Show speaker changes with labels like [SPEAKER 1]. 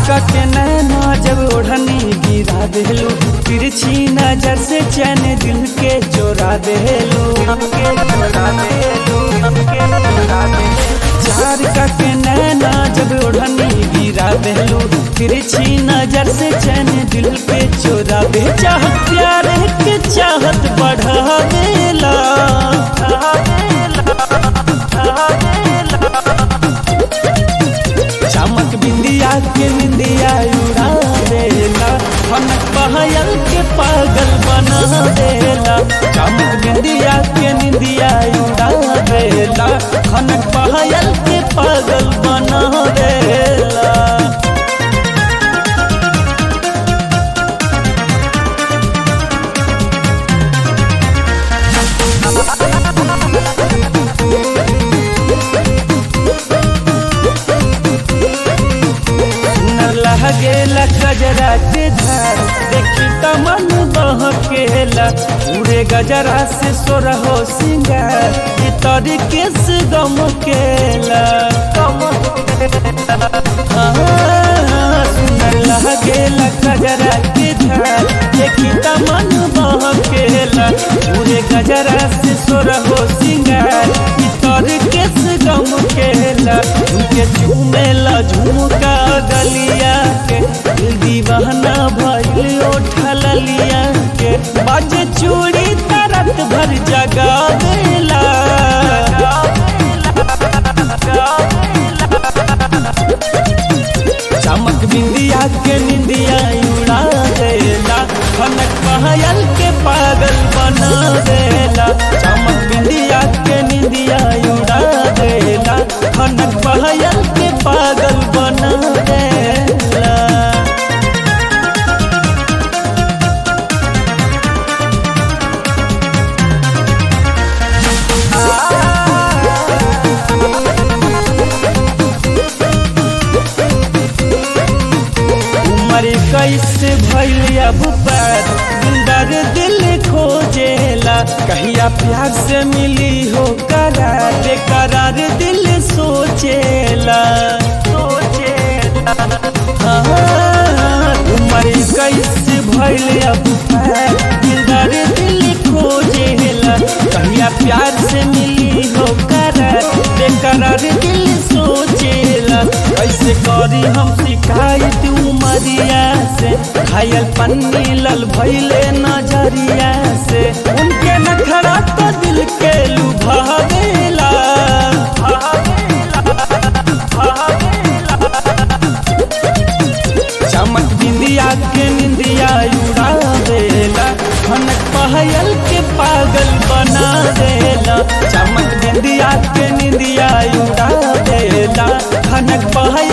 [SPEAKER 1] के नैना जब ओढ़नी गिरा देलू तिरछी नजर से चैन दिल के चोरा देलू के चोरा देलू के चोरा देलू चार के नैना जब ओढ़नी गिरा देलू तिरछी नजर से चैन दिल के चोरा दे चाहत प्यार के चाहत बढ़ा देला बढ़ा देला चमक बिंदिया के निंदिया उड़ा देला खनक बहयल के पागल बना देला चमक बिंदिया के निंदिया उड़ा देला खनक बहयल के पागल बना देला लगेला गजरा के धार देखी त मन बहकेला उड़े गजरा से सोरहो सिंगार ई तरीके से गम केला सुनर लगेला गजरा के धार देखी त मन बहकेला उड़े गजरा से सोरहो सिंगार ई तरीके से गम केला उनके झूमेला झुमका गलिया के दिल दीवाना भइल ओठल लिया के बाजे चूड़ी तरत भर जगा देला चमक बिंदिया के निंदिया उड़ा देला खनक पहयल के पागल बना देला चमक बिंदिया के निंदिया उड़ा देला खनक पहयल के पागल बना देला उमर कैसे भइल अब बात दिलदार दिल खोजेला कहिया प्यार से मिली हो करार बेकरार दिल सोचेला सोचेला हाँ, उमर कैसे भइल अब बात दिलदार दिल खोजेला कहिया प्यार से मिली हो करार बेकरार दिल सोचेला कैसे करी हम शिकायत उमरिया से घायल पन्नी लल भैले नजरिया से उनके नखरा तो दिल के लुभा देला चमक बिंदिया के निंदिया उड़ा देला खनक पहयल के पागल बना देला चमक बिंदिया के निंदिया उड़ा देला खनक पहयल